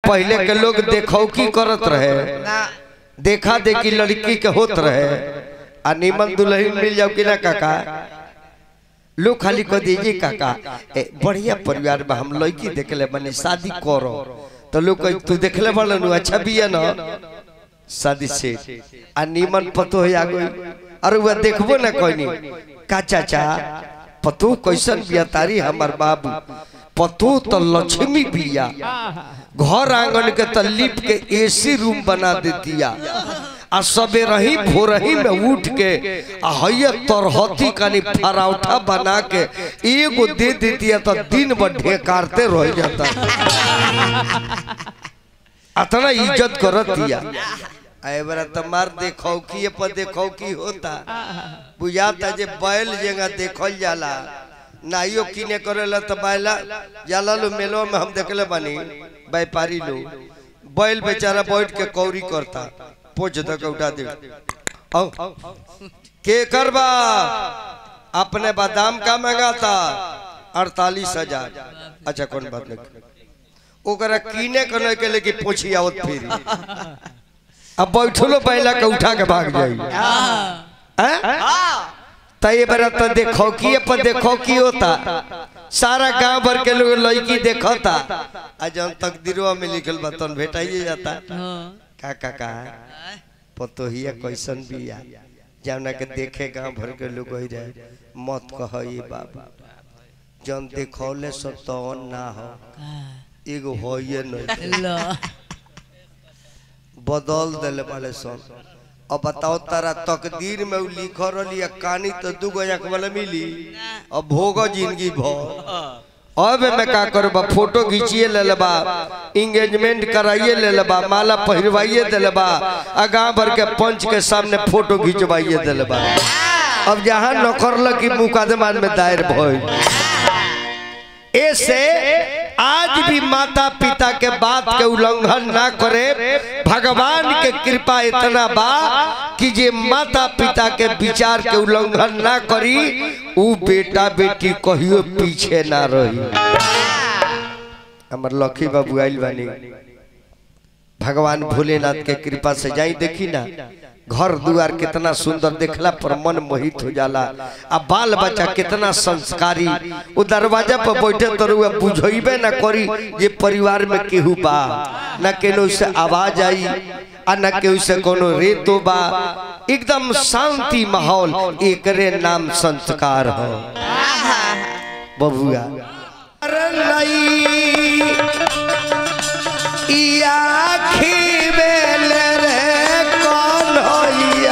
पहले के लोग देखौकी करत रहे ना देखा देखी लड़की के होत रहे आ नीमन दुल्हन मिल जाओ कि ना काका लोग खाली कह दीजिए काका ए, बढ़िया परिवार में हम लड़की देखले बने शादी करो तो लोग कह तू देखले बड़न अच्छा भी है ना शादी से आ नीमन पतो है आ गई अरे वह देखबो ना कोई का चाचा पतो कैसन बिया तारी हमार बाबू पतो तो लक्ष्मी बिया घर आंगन के तलीप के एसी रूम बना देतिया आ सबे रही भोरही में उठ के आ हैया तरहती कानी फराउठा बना के एगो दे देतिया तो दिन भर ढेकारते रह जाता अतना इज्जत करतिया आए बरा तमार देखौ की पर देखौ की होता बुझाता जे बैल जगह देखल जाला नाइयो किने करेला त बैला जाला लो मेलो में हम देखले बानी व्यापारी लोग बैल बेचारा बैठ के कौरी करता पोछ तक उठा दे औ के करबा अपने बादाम का मंगाता अड़तालीस हजार अच्छा कौन बात नहीं ओकरा कीने करने के लिए कि पोछी आवत फिर अब बैठलो बैला के उठा के भाग जाई हैं? त ये बार तो देखो कि पर देखो की होता सारा गांव भर के लोग लड़की देखता आ जब तकदीरवा में लिखल बा तन भेटाइए जाता का का का पतोहिया कैसन बिया जौना के देखे गांव भर के लोग ही रहे मत कह ये बाबा जन देखौले सब तो ना हो एगो होइए नहीं बदल दिले वाले सन अब बताओ तारा तकदीर में उ लिख रही कहानी तो दू गो आंख वाला मिली अब भोग जिंदगी भर अब मैं का करबा फोटो खींचिए ले लेबा इंगेजमेंट कराइए ले लेबा माला पहिरवाइए दे लेबा आ गांव भर के पंच के सामने फोटो खिंचवाइए दे लेबा अब जहां नौकर की मुकदमा में दायर भइल ऐसे आज भी माता पिता के बात के उल्लंघन ना करे भगवान के कृपा इतना बा कि जे माता पिता के विचार के उल्लंघन ना करी उ बेटा बेटी कहियो पीछे ना रही हमर लखी बाबू आइल बानी भगवान भोलेनाथ के कृपा से जाई देखी ना घर दुआर कितना सुंदर देखला पर मन मोहित हो जाला आ बाल बच्चा कितना संस्कारी वो दरवाजा पर बैठे तो रुआ बुझेबे ना करी ये परिवार में केहू बा ना केनो से आवाज आई आ ना केहू से कोनो रेतो बा एकदम शांति माहौल एकरे नाम संस्कार हो बबुआ अरे नहीं ई आँखी बेल रे कौन होइया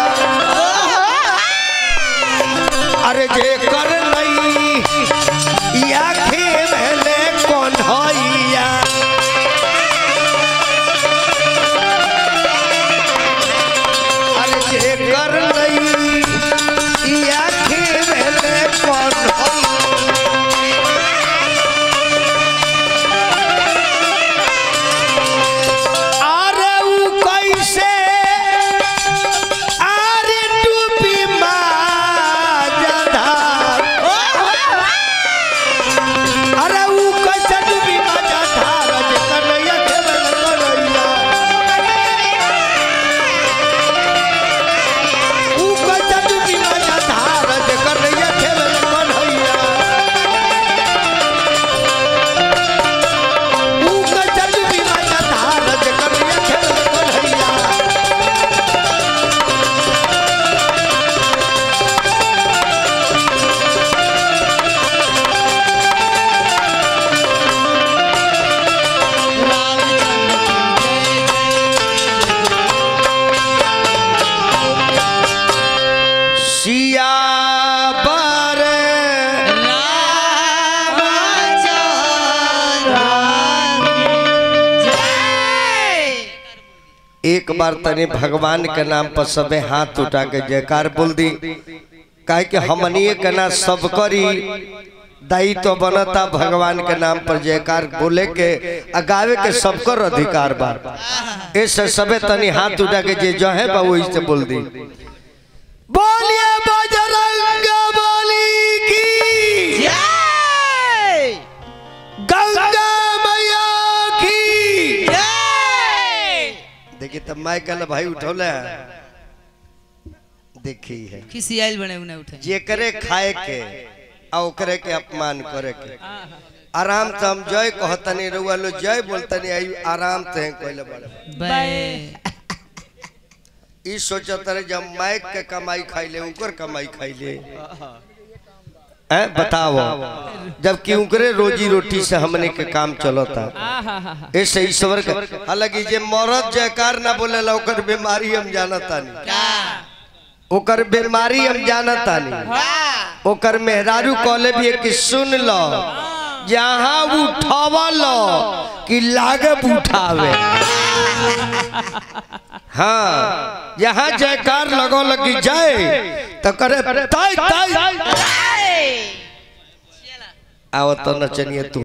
अरे जे कर नहीं ई आँखी बेल कौन होइया अरे जे कर नहीं ई आँखी बेल कौन होइया अरे उ कैसे अरे डूबी माझधार अरे उ कैसे डूबी माझधार जे कन्हैया खेलन कन्हैया उ कैसे डूबी माझधार जे कन्हैया खेलन कन्हैया उ कैसे डूबी माझधार जे कन्हैया खेलन कन्हैया सिया पर एक बार तने भगवान के नाम पर सबे हाथ उठा के जयकार बोल दी काहे कि हमनिए के ना सब करी दायित्व तो बनता भगवान के नाम पर जयकार बोले के आ गावे के सबकर अधिकार बा ऐसे सबे तनी हाथ उठा के जे जो है बा वही से बोल दी बोलिए बजरंग बली की गंगा मैया की देखिए तब माई कल भाई उठौले देखी है खिसियाइल बने उन्हें उठे जेकरे खाए के आ ओकरे के अपमान करे के आराम से हम जय कहतनी रउआ लो जय बोलतनी आई आराम से कहले बड़े बे ई सोचत रहे जब माइक के कमाई खाइले उनकर कमाई खाइले हैं बताओ जबकि उनकरे रोजी रोटी से हमने के काम चलता ऐसे ईश्वर के हालांकि जे मरद जयकार ना बोलेला ओकर बीमारी हम जानता नहीं ओकर बीमारी हम जानता नहीं ओकर मेहरारू कहले भी है कि सुन लो जहाँ उठावल कि लागब उठावे हाँ यहाँ जयकार लगो लगी जाए तो करे ताई ताई आओ तो नचनिए तू